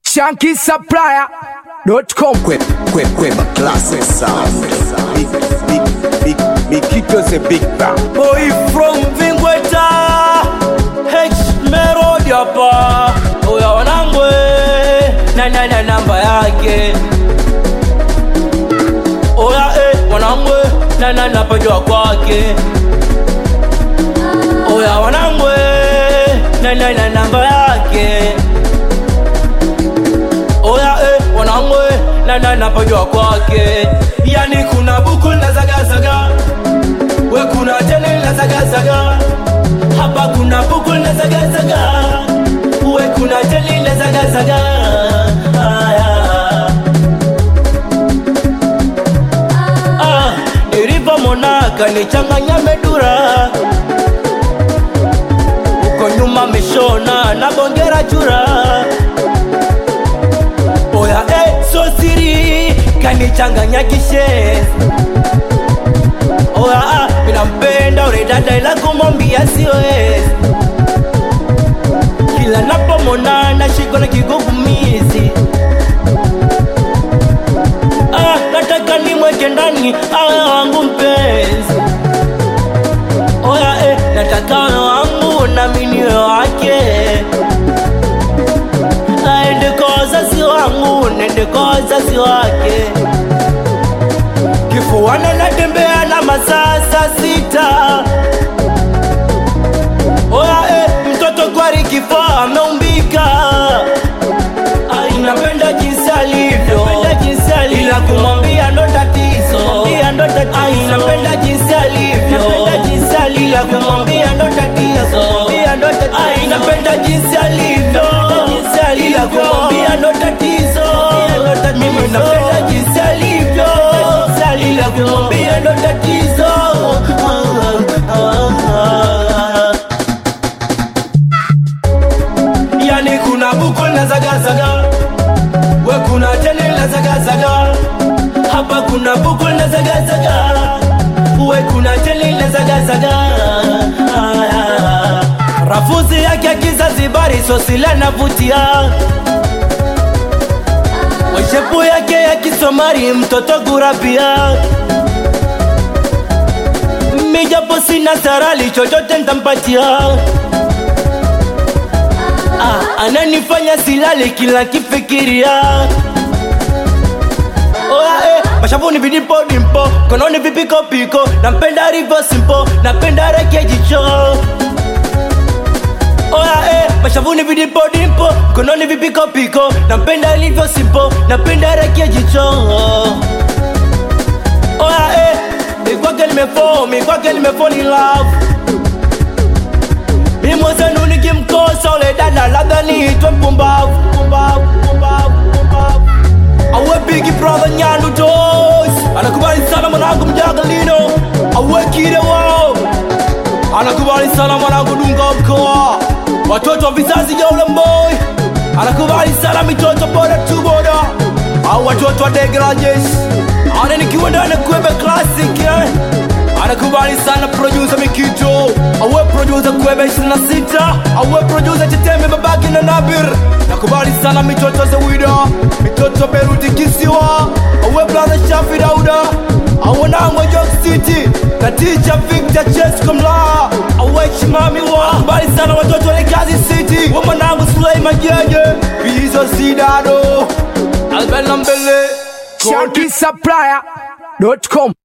Shanky Supplier.com Kwep, kwep, kwep, classic sound. Big, big, big, big, Kito's a big bang. Boy from Vingweta H Melody hapa Oya wanangwe na na na namba yake Oya eh wanangwe na na na pajua kwake Oya wanangwe na na na namba yake Oya eh wanangwe na na na pajua kwake Yani kuna buku na zaga zaga we kuna tele la zaga zaga hapa kuna buku la zaga zaga we kuna tele la zaga zaga Aya. ah nilivyomonaka nichanganya medura uko nyuma meshona na bongera chura oya eh, so siri kanichanganya kishenzi Oya, ah, minampenda ule dada ila kumwambia siwezi. Kila napomwona nashikwa na kigugumizi. Ah, nataka nimweke ndani awe wangu mpenzi. Oya, eh, nataka awe wangu na mimi niwe wake. Aende kwa wazazi wangu, nende kwa wazazi wake kifuani natembea na masaa saa sita oya eh, mtoto kwari kifaa ameumbika Ai, napenda jinsi alivyo ila kumwambia ndo tatizo Ai, napenda jinsi alivyo ila kumwambia ndo tatizo Ai, napenda jinsi alivyo ila kumwambia ndo tatizo mimi napenda jinsi alivyo ila kumwambia ndo tatizo yani kuna buku na zagazaga we kuna teni la zagazaga hapa kuna buku na zagazaga we kuna teni la zagazaga rafuzi yake ya kizazibari sosila navutia Weshepu yake ya kisomari mtoto gurabia Mijapo sina sarali chochote ntampatia ah, Ananifanya silali kila kifikiria Oya eh, mashavuni vidipo dimpo Kononi vipiko piko Nampenda rivo simpo Napenda reke jicho Oya eh, mashavuni vidipo dimpo Kononi vipiko piko Napenda ilivyo simpo Napenda rekia jicho Oya eh, mikwake nimefall Mikwake nimefall in love Mimwezenu nikimkosa ule dada labda niitwe mpumbavu Mpumbavu, mpumbavu, mpumbavu Awe bigi brother nyandu toes Anakubali sana mwanangu mjagalino Awe kide wao Anakubali sana mwanangu dunga mkoa Watoto wa vizazi ya ulemboi Anakubali sana mitoto boda tu boda Au watoto wa dege la jeshi Ana nikiwa ndani kuembe classic eh Anakubali sana producer Mikito Awe producer kuembe 26 Awe producer Chitembe babaki na Nabir Nakubali sana mitoto za wida Mitoto Beruti kisiwa Awe brother Shafi Dauda awanangwa York City na teacher Victor Chesco Mla awechi mami wa mbali sana watoto wa Kazi City wa mwanangu Suleiman Jeje Bizo Sidado Albert Lambele Shanky Supplier.com